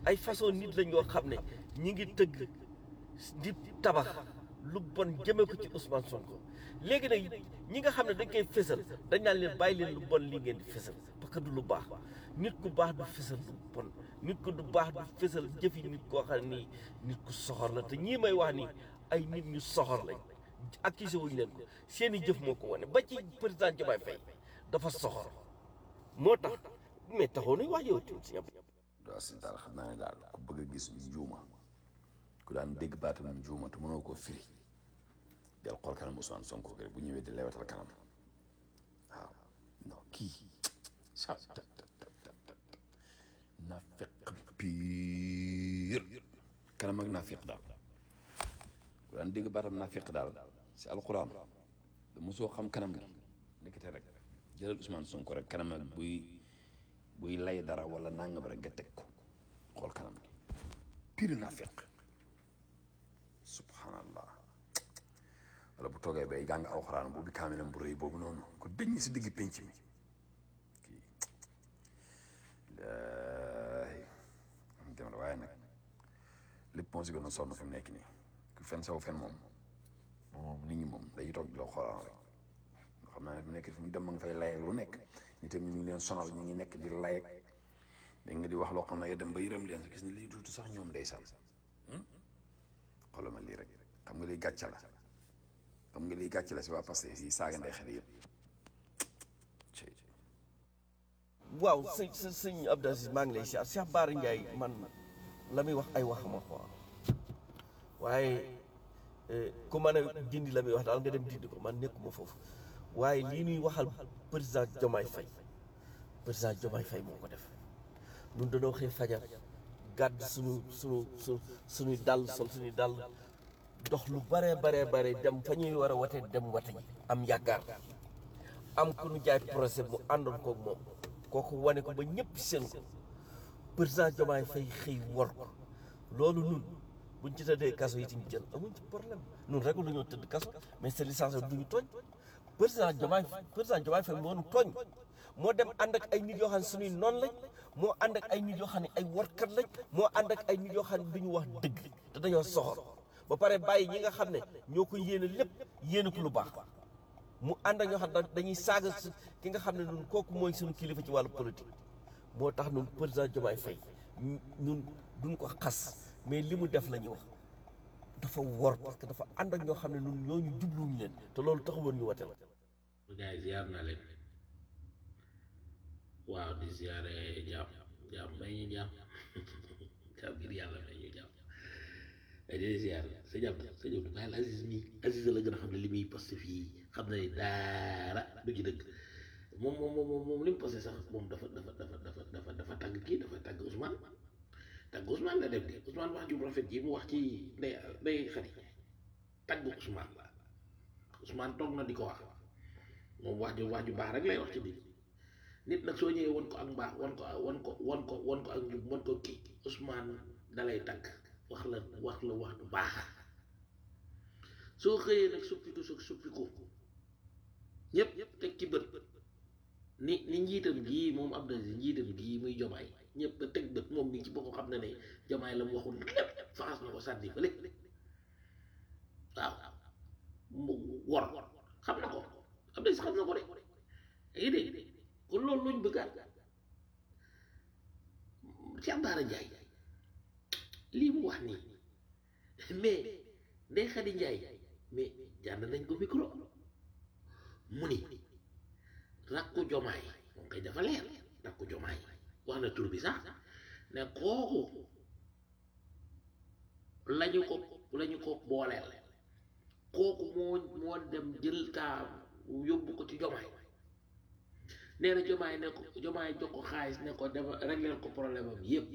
ay façon nit lañ yoo xam ne ñi ngi tëgg di tabax lu bon jëme ko ci Ousmane Sonko léegi nag ñi nga xam ne dañ koy fésal dañ naan leen bàyyi leen lu bon lii ngeen di fésal parce que du lu baax nit ku baax du fésal lu bon nit ku du baax du fésal jëfi nit koo xam ne nii nit ku soxor la te ñii may wax nii ay nit ñu soxor lañ accusé wuñu leen ko seeni jëf moo ko wane ba ci président Diomaye Faye dafa soxor moo tax mais taxoo nuy wax yow tamit si doo si daal xam naa ne daal ku bëgg a gis njuuma ku daan dégg baatam njuuma te mënoo koo firi del xool kanam Ousmane Sonko rek bu ñëwee di lewatal kanam waaw non kii sa ta ta ta ta ta nafiq piir kanam ak nafiq daal ku daan dégg baatam nafiq daal si alquran da mosoo xam kanam gi nekkite rek jëlal Ousmane Sonko rek kanam ak buy buy lay dara wala nangam rek nga teg ko xool kanam gi piir nafiq subhanallah wala bu toogee bay jàng alxuraan boobu kaamilam bu rëy boobu noonu ko dëñ si digg penc mi kii laay am dem waaye nag lépp moo si gën a sonn fi mu nekk nii ku fen saw fen moom moom nit ñi moom day toog di la xoolaan rek nga xam naa ne fi mu nekk fi mu dem ma nga fay layal lu nekk ñi tam ñu ngi leen sonal ñu ngi nekk di layek da nga di wax loo xam ne nga dem ba yërëm leen gis ne lii duutu sax ñoom day sal xoolal ma lii rek xam nga lii gàcce la xam nga lii gàcce la si waa Pastef yi saaga ndey xel yëpp waaw sëñ sëñ sëñ Abdou Aziz maa ngi lay siyaar Cheikh Bara Ndiaye man la muy wax ay waxama quoi waaye ku mën a dindi la muy wax daal nga dem dindi ko man nekkuma foofu waaye lii ñuy waxal président Diomaye Faye président Diomaye Faye moo ko def ñun dañoo xëy fajar gàdd suñu suñu su suñuy dàll sol suñuy dàll dox lu bare bare bare dem fa ñuy war a wate dem wate ji am yaakaar am ku ñu jaay procès mu àndoon koog moom kooku wane ko ba ñëpp seen ko président Diomaye Faye xëy wor ko loolu nun buñ ci tëddee kaso yi tamit jël amuñ ci problème nun rek lu ñoo tëdd kaso mais c'est licence du ñu tooñ président Diomaye président Diomaye Faye moo nu tooñ moo dem ànd ak ay nit yoo xam ne suñuy noonu lañ moo ànd ak ay nit yoo xam ne ay warkat lañ moo ànd ak ay nit yoo xam ne du ñu wax dëgg te dañoo soxor ba pare bàyyi ñi nga xam ne ñoo ko yéene lépp yéene ko lu baax mu ànd ak ñoo xam ne dañuy saaga su ki nga xam ne ñun kooku mooy suñu kilifa ci wàllu politique moo tax ñun président Diomaye Faye ñun duñ ko xas mais li mu def la ñuy wax dafa wor parce que dafa ànd ak ñoo xam ne ñun ñooñu jubluwuñu leen te loolu taxawoon ñu wate la gars yi ziar naa leen waaw di ziare jàmm jàmm may ñu jàmm jàmm ngir yàlla may ñu jàmm di ziar sa jàmm sa jàmm bàyyi la Aziz mi Aziz la gën a xam ne li muy posté fii xam na ne daara du ci dëgg moom moom moom moom li mu posté sax moom dafa dafa dafa dafa dafa dafa tàgg kii dafa tàgg Ousmane tàgg Ousmane la def di Ousmane wax ju rafet ji mu wax ci ndey ndey xari tàgg Ousmane la Ousmane toog na di ko wax moom wax ju wax ju baax rek lay wax ci biir nit nag soo ñëwee won ko ak mbaax won ko won ko won ko won ko ak njub won ko kii Ousmane dalay tàgg wax la wax la wax du baax soo xëyee nag suppiku su suppiku ñëpp ñëpp teg ci bët ni ni njiitam gii moom Abdou Aziz njiitam gii muy jomaay ñëpp ba teg bët moom ni ci boppam xam na ne jomaay la mu waxul lépp faxas na ko sànni fële waaw mu wor xam na ko Abdou Aziz xam na ko de yaa ngi dégg kon loolu luñ bëggaat Cheikh Bara Ndiaye lii mu wax nii mais Ndeye Khady Ndiaye mais jànd nañ ko micro mu ni rakku jomaay moom kay dafa leer rakku jomaay wax na tur bi sax ne kooku lañu ko lañu ko booleel kooku moo moo dem jël kaa yóbbu ko ci jomaay nee na jomaay ne ko jomaay jox ko xaalis ne ko dafa régler ko problème am yépp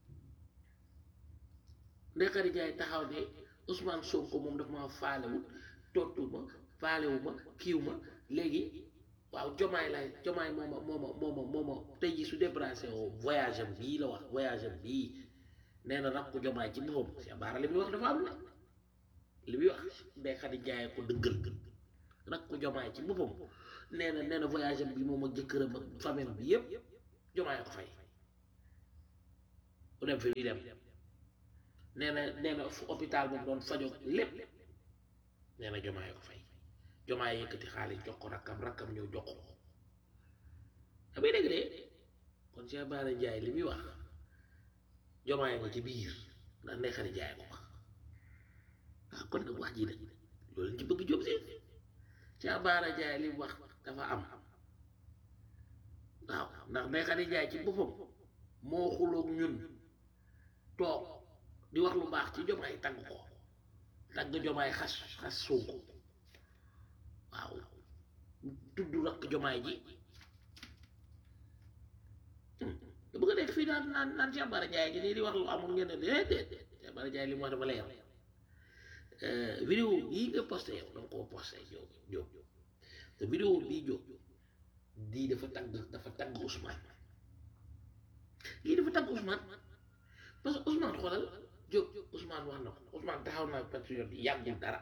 Ndeye Khady Ndiaye taxaw ne Ousmane Sonko moom dafa ma faalewut tontu ma faalewu ma kiiw ma léegi waaw jomaay laay jomaay mooma mooma mooma mooma tey ji su déplacé woo voyage am bii la wax voyage am bii nee na rakku jomaay ci boppam Cheikh Bara li muy wax dafa am na li muy wax Ndeye Khady Ndiaye ko dëggal rakku jomaay ci boppam nee na nee na voyage am bi moom ak jëkkëram ak famille bi yépp jomaay ko fay mu dem fi muy dem nee na nee na fu hôpital moom doon fajoo lépp nee na jomaay ko fay jomaay yëkkati xaalis jox ko rakkam rakkam ñëw jox ko damay dégg de kon Cheikh Bara Ndiaye li muy wax jomaay nga ci biir ndax ndey xari jaay ko wax ah kon nag wax ji nag loolu lañ ci bëgg jóg si Cheikh Bara Ndiaye li mu wax dafa am waaw ndax ndey xari jaay ci boppam moo xuloog ñun toog di wax lu baax ci jomaay tagg ko tagg jomaay xas xas Sonko waaw tudd rakk jomaay ji da bëgg a nekk fii naan naan naan Cheikh Bara Ndiaye gi nii di wax lu amul ngeen ne déedéet Cheikh Bara Ndiaye li mu wax dafa leer vidéo bii nga posté yow danga koo posté yow Diop te vidéo bii Diop di dafa tagg dafa tagg Ousmane lii dafa tagg Ousmane parce que Ousmane xoolal Diop Ousmane wax na ko Ousmane taxaw na patriote yi yàggul dara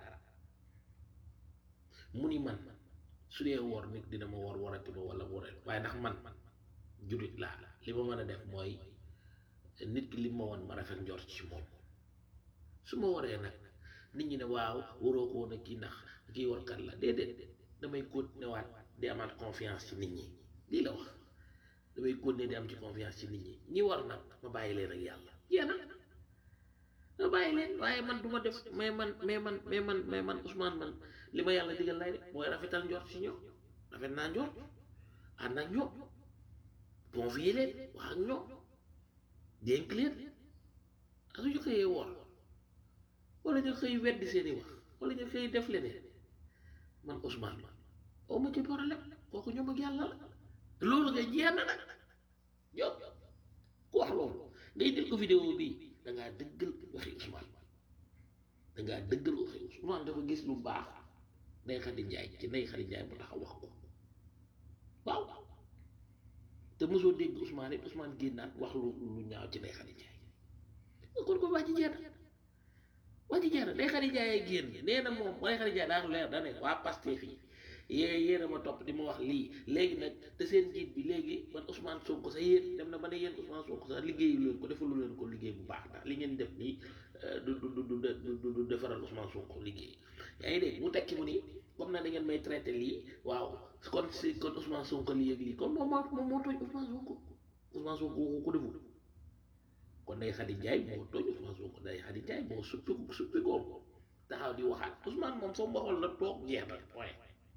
mu ni man su dee woor nit dina ma woor warati ma wala warati waaye ndax man jullit laa li ma mën a def mooy nit ki li ma woon ma rafet njort ci moom su ma waree nag nit ñi ne waaw waroo ko woon a kii ndax kii warkat la déedéet damay continuer waat di amaat confiance ci nit ñi lii la wax damay continuer di am ci confiance ci nit ñi ñi war nag ma bàyyi leen ak yàlla yéen ma bàyyi leen waaye man du ma def mais man mais man mais man mais man Ousmane man li ma yàlla digal lay def mooy rafetal njort ci ñoom rafet naa njort ànd ak ñoom convier leen wax ak ñoom dénk leen ak suñu xëyee woor wala ñu xëy weddi seeni wax wala ñu xëy def leneen man Ousmane man oo ma ci problème kooku ñoom ak yàlla la loolu ngay jeex na nag yow ku wax loolu ngay dégg ko vidéo bii dangaa dëggal waxi Ousmane dangaa dëggal waxi Ousmane dafa gis lu baax Ndeye Khady Ndiaye ci Ndeye Khady Ndiaye mu taxaw wax ko waaw te mosoo dégg Ousmane it Ousmane génnaat wax lu lu ñaaw ci Ndeye Khady Ndiaye kon ko waa ji jeex na waa ji jeex na Ndeye Khady Ndiaye génn nee na moom Ndeye Khady Ndiaye daa leer da ne waa Pastef yi yee yéen a ma topp di ma wax lii léegi nag te seen njiit bi léegi man Ousmane Sonko sax yéen dem na ba ne yéen Ousmane Sonko sax liggéeyu leen ko defalu leen ko liggéey bu baax ndax li ngeen def nii du du du du du defaral Ousmane Sonko liggéey yaa ngi dégg mu tekki mu ni comme na da ngeen may traité lii waaw kon si kon Ousmane Sonko lii ak lii kon moom moo moom moo tooñ Ousmane Sonko Ousmane Sonko waxu ko deful kon Ndeye Khady Ndiaye moo tooñ Ousmane Sonko Ndeye Khady Ndiaye moo suppi suppi koom taxaw di waxaat Ousmane moom soo waxoon la toog jeex na point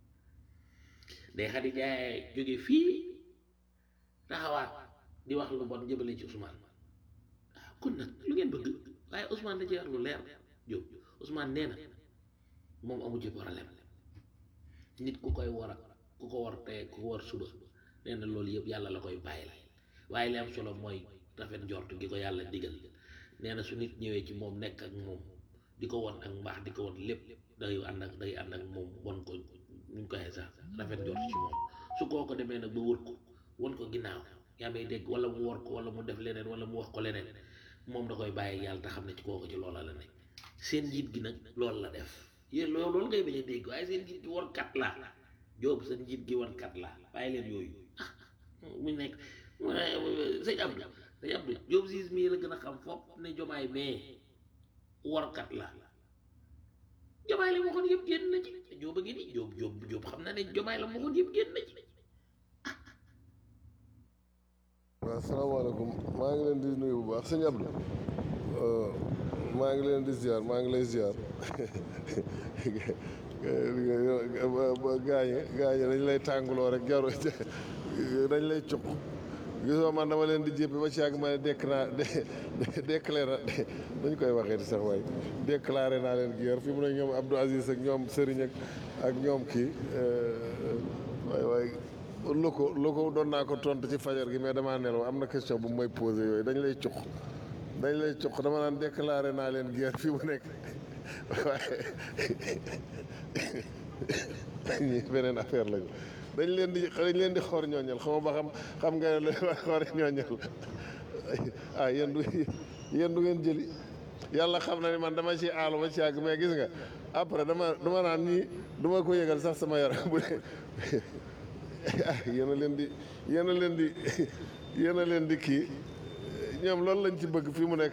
Ndeye Khady Ndiaye jóge fii taxawaat di wax lu bon jëmale ci Ousmane waaw kon nag lu ngeen bëgg waaye Ousmane da ci wax lu leer Diop Ousmane nee na moom amu ci problème nit ku koy war a ku ko war tey ku ko war suba nee na loolu yëpp yàlla la koy bàyyi la waaye li am solo mooy rafet njort gi ko yàlla digal nee na su nit ñëwee ci moom nekk ak moom di ko won ak mbaax di ko won lépp day ànd ak day ànd ak moom won ko nuñ ko waxee sax rafet njort ci moom su koo ko demee nag ba wër ko won ko ginnaaw yaa may dégg wala mu wor ko wala mu def leneen wala mu wax ko leneen moom da koy bàyyi yàlla te xam ne ci kooku ci loola la nekk seen njiit gi nag loolu la def yéen loolu loolu ngay bañ a dégg waaye seen njiit gi war kat la Jóob seen njiit gi war kat la bàyyi leen yooyu ah mu nekk sëñ Abdou sëñ Abdou Jóob siis mii la gën a xam fopp ne jomaay mais warkat la jomaay la waxoon yëpp génn na ci Jóob a ngi nii Jóob Jóob Jóob xam na ne jomaay la waxoon yëpp génn na ci waaw salaamaaleykum maa ngi leen di nuyu bu baax sëñ Abdou maa ngi leen di ziar maa ngi lay ziar gaañe gaañe dañ lay tànguloo rek jaru dañ lay cuq gisoo man dama leen di jéppi ba ci yàgg ma ne dekk naa déclaré dañ koy waxee di sax waay déclaré naa leen guerre fi mu ne ñoom Abdou Aziz ak ñoom Serigne ak ak ñoom kii waay waay lu ko lu ko doon naa ko tontu ci fajar gi mais damaa nelaw am na question bu may posé yooyu dañ lay cuq dañ lay cuq dama naan déclaré naa leen guerre fii mu nekk waaye ñi beneen affaire lañu dañ leen di dañ leen di xor ñooñal xam ba xam xam nga ne la xor ñooñal ah yéen du yéen du ngeen jëli yàlla xam na ne man dama ci aalu ba ci yàgg mais gis nga après dama dama naan ñii duma ko yëgal sax sama yaram bu dee ah yéen a leen di yéen a leen di yéen a leen di kii ñoom loolu lañ ci bëgg fii mu nekk